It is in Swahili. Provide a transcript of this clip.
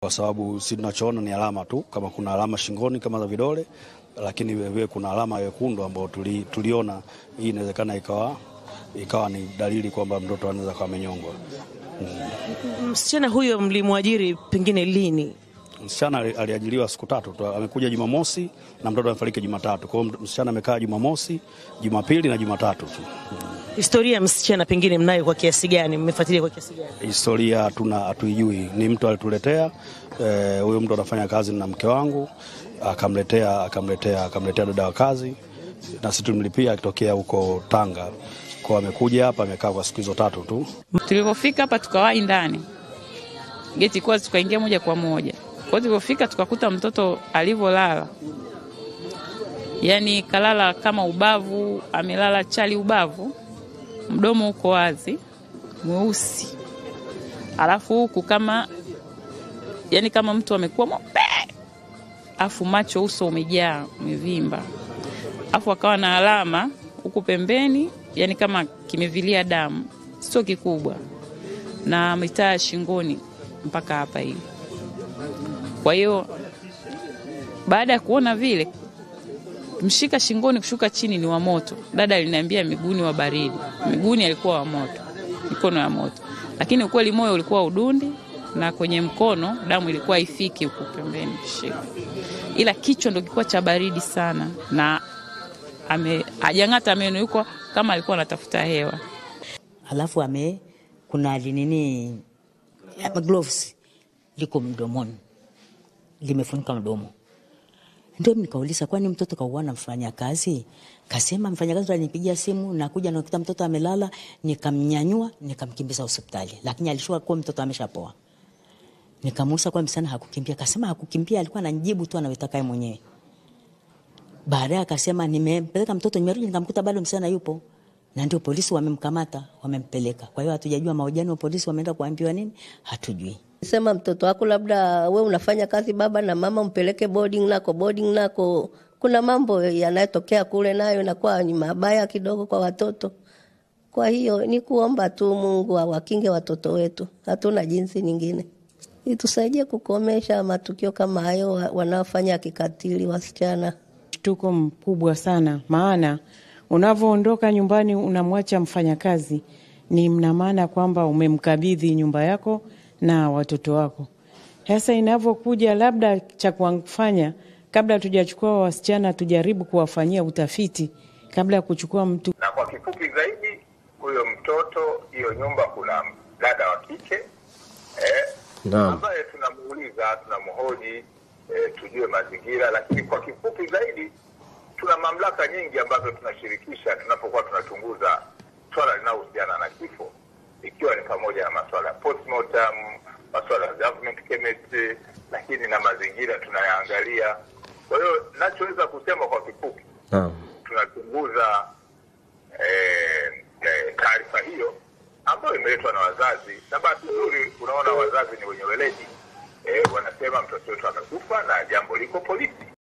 kwa sababu si tunachoona ni alama tu, kama kuna alama shingoni kama za vidole, lakini vilevile kuna alama yekundu ambayo tuli, tuliona hii inawezekana ikawa, ikawa ni dalili kwamba mtoto anaweza kuwa amenyongwa. Msichana huyo mlimwajiri pengine lini? Msichana ali- aliajiriwa siku tatu tu, amekuja Jumamosi na mtoto amefariki Jumatatu. Kwa hiyo msichana amekaa Jumamosi, Jumapili na Jumatatu tu. Historia ya msichana pengine mnayo kwa kiasi gani? Mmefuatilia kwa kiasi gani? Historia hatuna hatuijui, ni mtu alituletea eh, huyo mtu anafanya kazi na mke wangu, akamletea akamletea akamletea dada wa kazi, na sisi tulimlipia akitokea huko Tanga. Kwa amekuja hapa amekaa kwa siku hizo tatu tu. Tulipofika hapa tukawahi ndani, geti kuwa tukaingia moja kwa moja. Kwa hiyo tulipofika tukakuta mtoto alivyolala, yaani kalala kama ubavu, amelala chali ubavu, mdomo uko wazi, mweusi, alafu huku kama yaani kama mtu amekuwa mweupe, alafu macho, uso umejaa umevimba, alafu akawa na alama huku pembeni, yani kama kimevilia damu, sio kikubwa, na mitaa shingoni mpaka hapa hivi. Kwa hiyo baada ya kuona vile, mshika shingoni kushuka chini ni wa moto. Dada aliniambia miguuni wa baridi, miguuni alikuwa wa moto, mikono ya moto, lakini ukweli moyo ulikuwa udundi na kwenye mkono damu ilikuwa ifiki huku pembeni kushika, ila kichwa ndo kilikuwa cha baridi sana na ame hajang'ata meno, yuko kama alikuwa anatafuta hewa. alafu ame kuna linini ama gloves liko mdomoni limefunika mdomo. Ndio nikauliza, kwani mtoto kauana mfanya kazi? Kasema mfanyakazi ndo alinipigia simu, nakuja nakuta mtoto amelala, nikamnyanyua nikamkimbiza hospitali, lakini alishuka kuwa mtoto ameshapoa. Nikamuuliza kwa msichana hakukimbia, kasema hakukimbia, alikuwa ananijibu tu anavyotaka yeye mwenyewe. Baadaye akasema nimempeleka mtoto, nimerudi nikamkuta bado msichana yupo, na ndio polisi wamemkamata, wamempeleka. Kwa hiyo hatujajua mahojiano ya polisi wameenda kuambiwa nini, hatujui. Sema mtoto wako labda we unafanya kazi baba na mama, mpeleke boarding nako. Boarding nako kuna mambo yanayotokea kule, nayo inakuwa ni mabaya kidogo kwa watoto. Kwa hiyo ni kuomba tu Mungu awakinge watoto wetu, hatuna jinsi nyingine, itusaidie kukomesha matukio kama hayo wa- wanaofanya kikatili wasichana. Mshtuko mkubwa sana, maana unavyoondoka nyumbani unamwacha mfanyakazi, ni mna maana kwamba umemkabidhi nyumba yako na watoto wako. Sasa inavyokuja labda cha kufanya, kabla tujachukua wasichana, tujaribu kuwafanyia utafiti kabla ya kuchukua mtu na kwa kifupi zaidi, huyo mtoto, hiyo nyumba, kuna dada wa kike eh, Naam. ambaye tunamuuliza, tunamhoji eh, tujue mazingira, lakini kwa kifupi zaidi, tuna mamlaka nyingi ambazo tunashirikisha tunapokuwa tunachunguza swala linalohusiana na kifo, ikiwa ni pamoja na masuala ya postmortem, masuala ya government chemistry, lakini na mazingira tunayaangalia. Kwa hiyo nachoweza kusema kwa kifupi Naam. tunachunguza eh, eh, taarifa hiyo ambayo imeletwa na wazazi, na bahati nzuri unaona wazazi ni wenye weledi eh, wanasema mtoto wetu amekufa na jambo liko polisi.